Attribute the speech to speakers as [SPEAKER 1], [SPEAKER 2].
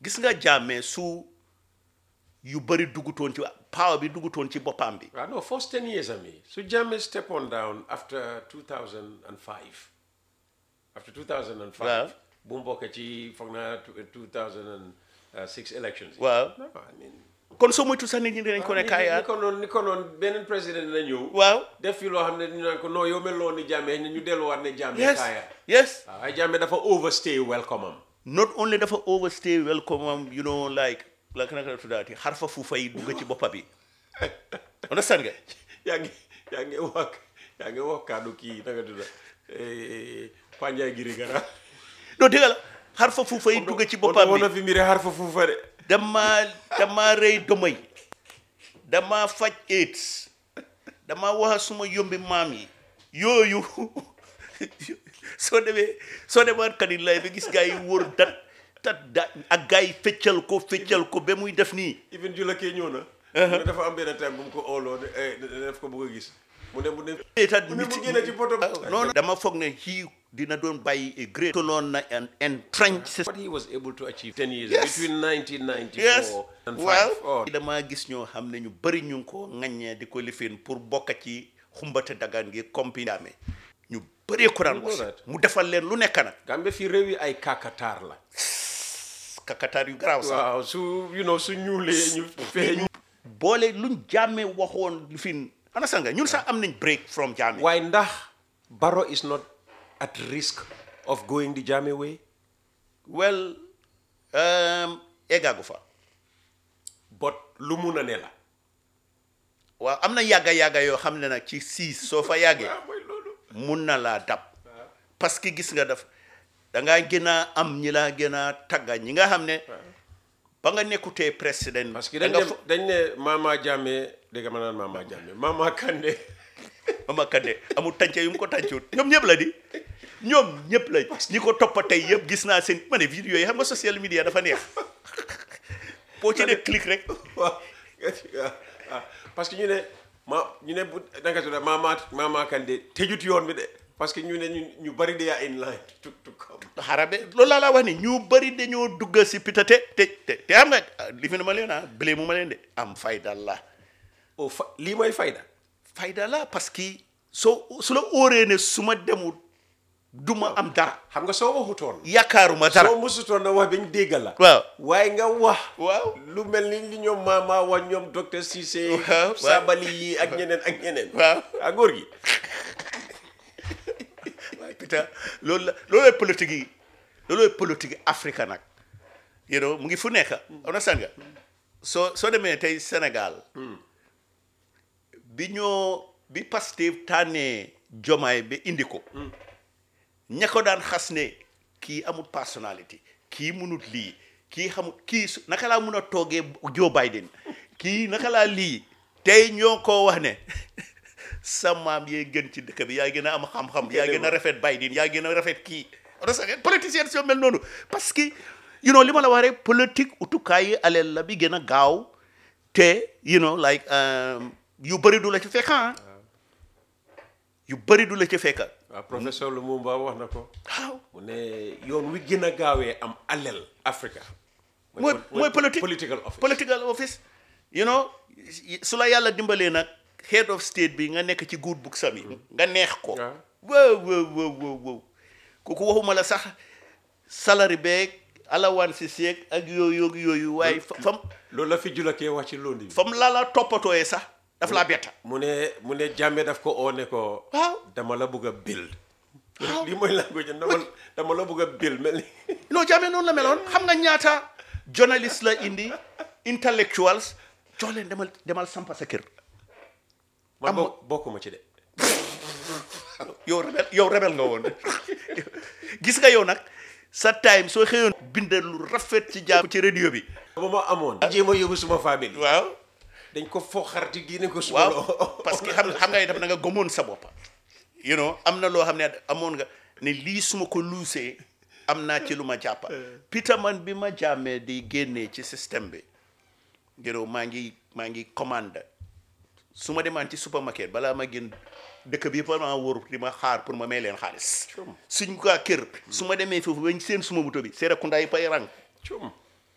[SPEAKER 1] gis nga jàmmee su yu bëri duggutoon ci power bi duggutoon ci boppam bi
[SPEAKER 2] waaw no first ten years ami su Jammeh step on down after 2005 after 2005
[SPEAKER 1] Waaw.
[SPEAKER 2] bu mu bokkee ci foog naa 2006 elections yi.
[SPEAKER 1] waaw
[SPEAKER 2] No, I mean,
[SPEAKER 1] kon soo moytu sax nit ñi dinañ ko ne
[SPEAKER 2] ni
[SPEAKER 1] kaayaat
[SPEAKER 2] ko noonu ni ko noonu beneen président dina ñëw
[SPEAKER 1] waaw
[SPEAKER 2] def fi loo xam ne ñu naan ko non yow mel loo ni Jammeh ñu delluwaat ne Jammeh
[SPEAKER 1] yes
[SPEAKER 2] kaayaat
[SPEAKER 1] yes
[SPEAKER 2] waaw ay Jammeh dafa overstay welcome am
[SPEAKER 1] not only dafa overstay welcome am you know like like naka la tuddaati xarfa fuufa yi dugg ci boppa bi understand nga
[SPEAKER 2] yaa ngi yaa ngi wax yaa ngi wax kaddu kii naka tudda Panjaay Giri Gara
[SPEAKER 1] non dégg la xarfa fuufa yi dugg ci boppam
[SPEAKER 2] woon
[SPEAKER 1] bi
[SPEAKER 2] na fi mbiri xar fa fuufa de
[SPEAKER 1] dama dama rëy domay dama faj AIDS dama wax suma yombi maam yi yooyu soo demee soo demaat kanit lay ba gis gaa yi wóor dat tat da ak gaa yi feccal ko feccal ko ba muy def nii
[SPEAKER 2] even jula kee ñëw na mu ne dafa am benn time bu mu ko ooloo ne eh, def ko bëgg a gis mu ne mu ne
[SPEAKER 1] état
[SPEAKER 2] mu ne mu génne ci poto
[SPEAKER 1] non dama foog ne kii dina doon bàyyi a great toloon na an entrench system
[SPEAKER 2] what he was able to achieve 10 years
[SPEAKER 1] Yes.
[SPEAKER 2] between 1994
[SPEAKER 1] yes
[SPEAKER 2] and
[SPEAKER 1] well
[SPEAKER 2] 5 oh,
[SPEAKER 1] dama gis ñoo xam ne ñu bëri ñu ngi ko ŋaññee di ko lifin pour bokk ci xumbate dagaan gi compiname ñu bëree ko daan
[SPEAKER 2] You know
[SPEAKER 1] was
[SPEAKER 2] that.
[SPEAKER 1] mu defal leen lu nekk nag
[SPEAKER 2] Gambie fii réew yi ay kakataar la
[SPEAKER 1] kakataar yu garaaw sax
[SPEAKER 2] waaw su you know su ñuulee ñu feeñ
[SPEAKER 1] boole luñ jàmme waxoon lifin ana sanga ñun sax am nañ break from jàmme
[SPEAKER 2] waaye ndax Barrow is not at risk of going the Jammeh way
[SPEAKER 1] well um, eggaagu fa
[SPEAKER 2] but lu mun a ne la
[SPEAKER 1] waaw am na yàgga yàgga yoo xam ne nag ci siis soo fa yàggee
[SPEAKER 2] waaw mooy loolu
[SPEAKER 1] mun na laa dab parce que gis nga daf da ngaa gën a am ñi laa gën a tagga ñi nga xam ne ba nga nekkutee président
[SPEAKER 2] parce que
[SPEAKER 1] da
[SPEAKER 2] dañ
[SPEAKER 1] nga
[SPEAKER 2] ne
[SPEAKER 1] fo-
[SPEAKER 2] dañ ne Mama Jammeh dégg ma naan Mama Jammeh Mama Kandeh
[SPEAKER 1] Mama Kandeh amul tànce yu mu ko tàncuut ñoom ñëpp la di ñoom ñëpp la ñi ko toppa tey yëpp gis naa seen ma ne vidéo yi xam nga social media dafa neex boo ci dee clic rek
[SPEAKER 2] waaw ah parce que ñu ne ma ñu ne bu naka tudd Mama Mama Kandeh tëjut yoon bi de parce que ñu ne ñu ñu bari de in line to to come
[SPEAKER 1] xarabe loolu laa la wax ni ñu bëri dañoo dugg si pitate te te te xam nga li fi ne ma leen ah blé mu ma leen de am fayda la
[SPEAKER 2] oh fa lii mooy fayda
[SPEAKER 1] fayda la parce que soo su la óoree ne su ma demul du ma am dara
[SPEAKER 2] xam nga soo waxutoon
[SPEAKER 1] yaakaaruma dara
[SPEAKER 2] soo musutoon na wax bañ déggal la
[SPEAKER 1] waaw
[SPEAKER 2] waaye nga wax
[SPEAKER 1] waaw
[SPEAKER 2] lu mel ni li ñoom Mama wax ñoom docteur Cissé
[SPEAKER 1] Waaw, waaw.
[SPEAKER 2] Sabali yi ak ñeneen ak ñeneen
[SPEAKER 1] waaw
[SPEAKER 2] ak góor gi
[SPEAKER 1] waaye putain loolu la loolooy politique yi loolooy politique yi Afrique nag you know mu ngi fu nekk understand nga soo soo demee tey Sénégal bi ñoo bi Pastef tànnee jomaay ba indi ko ña ko daan xas ne kii amul personnalité kii munut lii kii xamul kii su naka laa mun a toogee Joe Biden kii naka laa lii tey ñoo ko wax ne sa maam yee gën ci dëkk bi yaa gën a am xam-xam yaa gën a rafet Biden yaa gën a rafet kii parce politicien soo mel noonu parce que you know li ma la wax rek politique utukaay yi aleel la bi gën a gaaw te you know like um, yu bëri du la ci fekk ah yu bëri du la ci fekk
[SPEAKER 2] waaw professeur Lumumba wax na ko
[SPEAKER 1] waaw
[SPEAKER 2] mu ne yoon wi gën a gaawee am alel Africa
[SPEAKER 1] mooy mooy politique
[SPEAKER 2] political office
[SPEAKER 1] political office you know su la yàlla dimbalee nag head of state bi nga nekk ci good book sami nga neex ko
[SPEAKER 2] waaw.
[SPEAKER 1] wow wow wow wow wow kooku waxuma la sax salary beeg alawaan si seeg ak yooyu yooyu waaye fa fam
[SPEAKER 2] loolu la fi jula kee wax ci londi bi
[SPEAKER 1] fam la la toppatooyee sax daf laa betta
[SPEAKER 2] mu ne mu ne Jammeh daf ko oo ne ko
[SPEAKER 1] waaw
[SPEAKER 2] dama la bëgg a build
[SPEAKER 1] Waaw.
[SPEAKER 2] lii mooy language dama dama la bëgg a build mel ni
[SPEAKER 1] non Jammeh noonu la meloon xam nga ñaata journaliste la indi intellectuals jox leen demal demal sampa sa kër
[SPEAKER 2] man
[SPEAKER 1] Am-
[SPEAKER 2] bokk bokkuma ci de
[SPEAKER 1] yow rebel yow rebel nga woon gis nga yow nag sa time soo xëyoon bind lu rafet ci jàmm ci radio bi
[SPEAKER 2] ba ma amoon jéem a yóbbu suma famille
[SPEAKER 1] waaw
[SPEAKER 2] dañ ko foo xarti génne ko suma
[SPEAKER 1] waaw
[SPEAKER 2] loo
[SPEAKER 1] parce que xam xam nga itam da nga gëmoon sa boppa you know am na loo xam ne amoon nga ne lii suma ko luusee am naa ci lu ma jàppa Peter man bi ma jàmmee di génnee ci système bi you know maa ngi maa ngi commande su ma demaan ci supermarket balaa ma génn dëkk bi yëpp maa wóor di ma xaar pour ma may leen xaalis suñ ko kër su ma demee foofu bañ seen suma buto bi Serekunda yi pay rang
[SPEAKER 2] cum